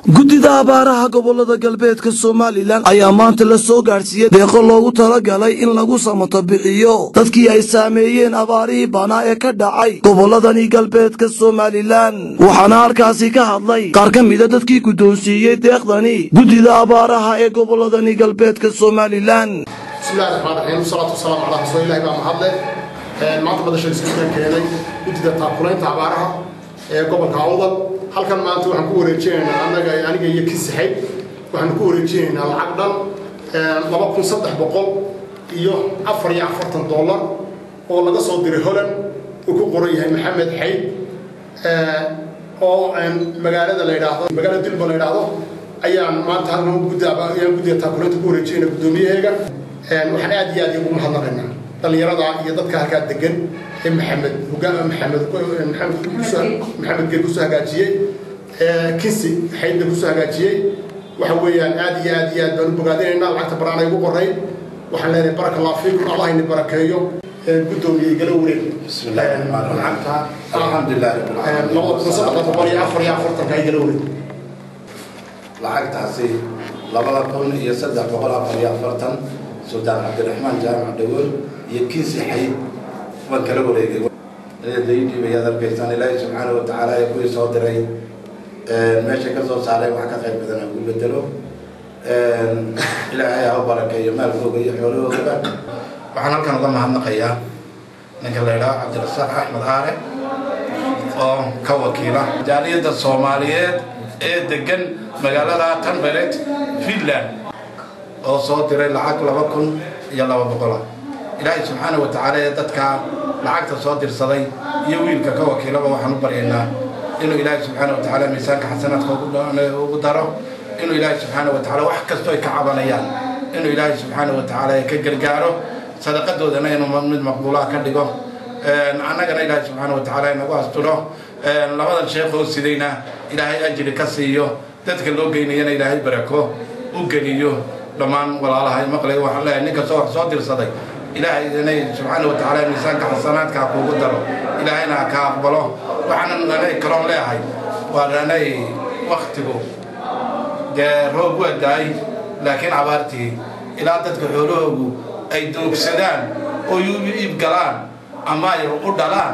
guddida abaaraha gobolada galbeedka somalilan ayaa maanta la soo gaadhsiiyey deeqo loogu talagalay in lagu samato bixiyo dadkii ay saameeyeen abaarihii banaa ee ka dhacay goboladani galbeedka somalilan waxaana halkaasi ka hadlay qaar ka mida dadkii guddoonsiiyey deeqdani guddida abaaraha ee goboladani galbeedka somalilan bismillahi raxmaan raxiim wasalaatu wasalaamu calaa rasuuli ilahi baa mahadle maanta badasha iskuulka keenay guddida taakulaynta abaaraha ee gobolka awdal halkan maanta waxaan ku wareejinaynaa annaga aniga iyo kisaxayd waxaan ku wareejinaynaa lacag dhan laba kun saddex boqol iyo afar iyo afartan dollar oo laga soo diray holland uu ku qoran yahay maxamed xayd oo magaalada la yidhaahdo magaalada dilba la yidhaahdo ayaan maanta halkan ayaan guddiga taakulaynta ku wareejinayna guddoomiyaheega waxaan aad iyo aad ugu mahadnaqaynaa dhallinyarada iyo dadka halkaa degan ee maxamed hogaan maxamed maxamed geel kusoo hagaajiyey kinsi xaydna kusoo hagaajiyey waxa weeyaan aad iyo aad iyo aad baan u bogaadinaynaa lacagta baraanay ugu qoray waxaan leenahay baraka allah fiikum allah ini barakeeyo guddoomiye igala wareeg lacagta alxamdulilah labada kun saddex boqol iyo afar iyo afartanka igala wareeg lacagtaasi labada kun iyo saddex boqol afar iyo afartan sultaan cabdiraxmaan jaamac dhagool iyo kiisi xayd waan kala wareegay daydhiib ayaad arkaysaan ilaahay subxaana wa tacaala ee kuwii soo diray meesha ka soo saaray wax ka qayb badan ugu bedelo ilaahay ha u barakeeyo maalkooga iyo xoolahoogaba waxaan halkan uga mahadnaqayaa ninka la yidhaho cabdirasaaq axmed aare oo ka wakiila jaaliyadda soomaaliyeed ee degan magaalada tanberet finland oo soo diray lacag laba kun iyo laba boqola ilaahay subxaana wa tacaala ee dadka lacagta soo dirsaday iyo wiilka ka wakiilaba waxaan u baryaynaa inuu ilaahay subxaana wa tacaala miisaanka xasanaadka ugu daro inuu ilaahay subxaana wa tacaala wax kastoo ay ka cabanayaan inuu ilaahay subxaana wa tacaala ka gargaaro sadaqadoodana inuu mid maqbuulaha ka dhigo annagana ilaahay subxaana wa tacaala inagu asturo labadan sheekoo sidayna ilaahay ajri ka siiyo dadka loo geynayana ilaahay barako u geliyo dhammaan walaalaha maqlay waxaan leeyahay nin kastoo wax soo dirsaday ilaahay inay subxaana wa tacaala miisaanka xasanaadka kuugu daro ilaahayna ka aqbalo waxaanan anay kaloon leeyahay waa anay waktigu dee roob waa daay laakiin abaartii ilaa dadka xoolahoogu ay doogsadaan oo iibgalaan ama ay u dhalaan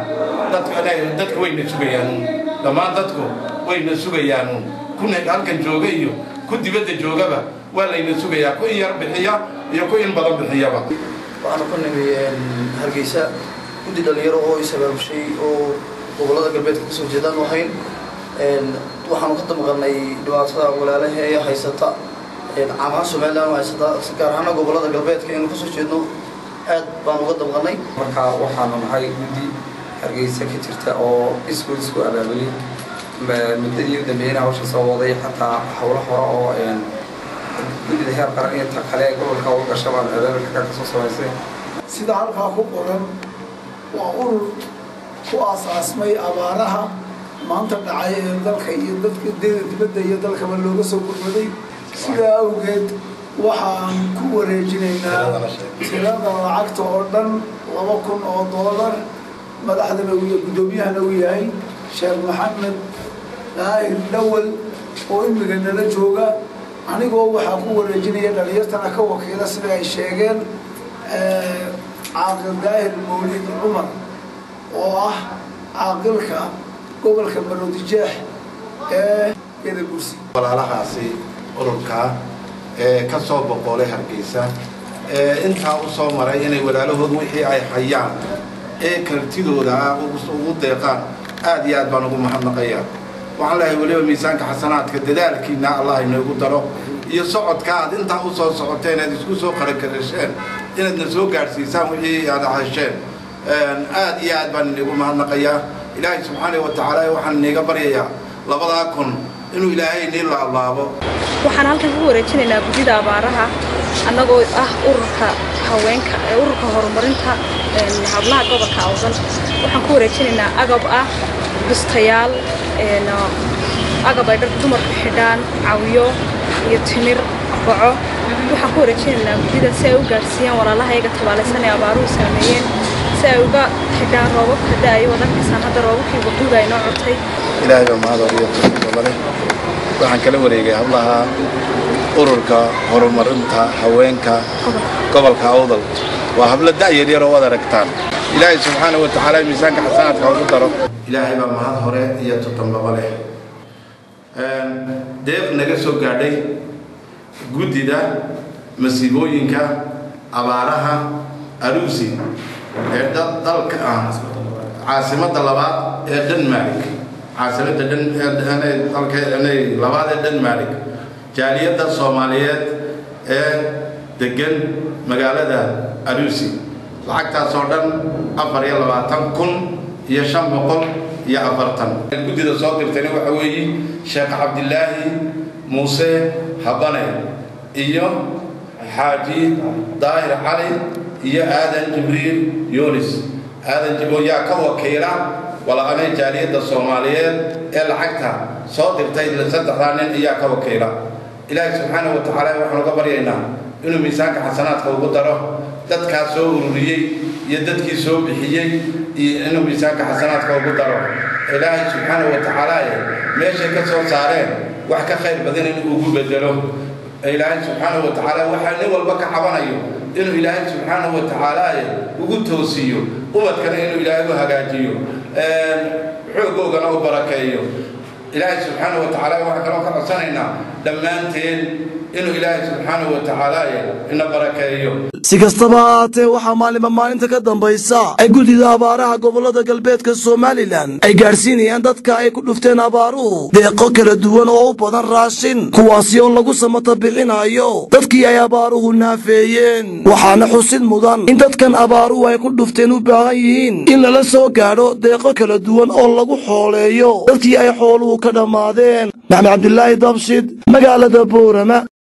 dadka wayna sugayaan dhammaan dadku wayna sugayaan ku halkan jooga iyo ku dibadda joogaba waa layna sugayaa ku in yar bixiya iyo ku in badan bixiyaba waxaanu ka nimi hargeysa guddi dhalinyaro oo isabaabushay oo gobolada galbeedka kasoo jeedaan ahayn waxaanu ka damqalnay dhibaatada walaalaha ee haysata caamaha somalilan haysata gaar ahaana gobolada galbeedka aynu kasoo jeedno aad baan uga damqalnay marka waxaanu nahay guddi hargeysa ka jirta oo iskuul isku abaabulay muddadii u dambeeyana hawsha soo waday xataa howlo hore oo guddida heer qaran iyo ta kale gobolka uga gasha baan abaabulka ka soo samaysay sida halkaa ku qoran waa urur ku aasaasmay abaaraha maanta dhacay ee dalka iyo dadka dibadda iyo dalkaba looga soo gurmaday sidaa awgeed waxaan ku wareejinaynaa tirada lacagta oo dhan laba kun oo doolar madaxdana iyo guddoomiyahana uu yahay sheekh maxamed daahir dhawal oo imiga nala jooga anigoo waxaa ku wareejinaya dhalinyartana ka wakiila sida ay sheegeen caaqil daahir mawlid cumar oo ah caaqilka gobolka maroodijeex ee gedabursi walaalahaasi ururkaa ee ka soo boqoolay hargeysa ee intaa u soo maray inay walaalahood wixii ay hayaan ee kartidooda ah ugu deeqaan aad iyo aad baan ugu mahadnaqayaa waxaan leeyahay weliba miisaanka xasanaadka dadaalkiina allah inoogu daro iyo socodka aad intaa u soo socoteen aad isku soo qarakarasheen inaadna soo gaadhsiisaan wixii aad hesheen aad iyo aad baan inigu mahadnaqayaa ilaahay subxaana wa tacaala waxaan iniga baryayaa labadaa kun inuu ilaahay inii laablaabo waxaan halkan ku wareejinaynaa guddida abaaraha annagoo ah ururka haweenka ururka horumarinta hablaha gobolka awdan waxaan ku wareejinaynaa agab ah bistayaal agab ay dharka dumarku xidhaan cawiyo iyo timir baco waxaan ku wareejinaynaa guddida si ay u gaadhsiiyaan walaalaha iyaga tabaalaysan ee abaaruhu saameeyeen si ay uga xidhaan roobabka da-ayo wadankaysaan hadda roobabkii waquuga ay noo curtay ilaahay baa mahad iyo tawfiiq leh waxaan kala wareegay hablaha ururka horumarinta haweenka gobolka awdal waa hablo da'yar yar oo wad aragtaan ilaahay subxaana wa tacaala miisaanka xasanaadka ugu daro ilaahay baa mahad hore iyo tutambaba leh deeq naga soo gaadhay guddida masiibooyinka abaaraha aruusi ee dalka ah caasimadda labaad ee denmark caasimadda dalka labaad ee denmark jaaliyadda soomaaliyeed ee degan magaalada aruusi lacagtaas oo dhan afar iyo labaatan kun iyo shan boqol iyo afartan guddida soo dirtayna waxa weeye sheekh cabdilaahi muuse habane iyo xaaji daahir cali iyo aadan jibriil yunis aadan jibriil yaa ka wakiila walaanay jaaliyadda soomaaliyeed ee lacagta soo dirtay saddexdaa nin ayaa ka wakiila ilaahi subxaana wa tacaala waxaan uga baryaynaa inuu miisaanka xasanaadka ugu daro dadkaas soo ururiyey iyo dadkii soo bixiyey iyo inuu miisaanka xasanaadka ugu daro ilaahay subxaana wa tacaala meeshay ka soo saareen wax ka khayr badan inuu ugu bedelo ilaahay subxaana wa tacaala waxaa nin walba ka cabanayo inuu ilaahay subxaana wa tacaala ugu toosiyo ubadkana inuu ilaahay u hagaajiyo xoogoogana u barakeeyo ilaahay subxaana wa tacaala waxaan kaloo ka codsanaynaa dhammaanteen inuu ilaahay subxaana wa tacaala ina barakeeyo si kastaba ha ahaatee waxaa maalinba maalinta ka dambaysa ay guddida abaaraha gobollada galbeedka somalilan ay gaadhsiinayaan dadka ay ku dhufteen abaaruhu deeqo kala duwan oo u badan raashin kuwaasi oo lagu samata bixinayo dadkii ay abaaruhu naafeeyeen waxaana xusid mudan in dadkan abaaruhu ay ku dhufteen u baahan yihiin in lala soo gaadho deeqo kala duwan oo lagu xooleeyo dadkii ay xooluhu ka dhammaadeen maxmed cabdilaahi dabshid magaalada boorama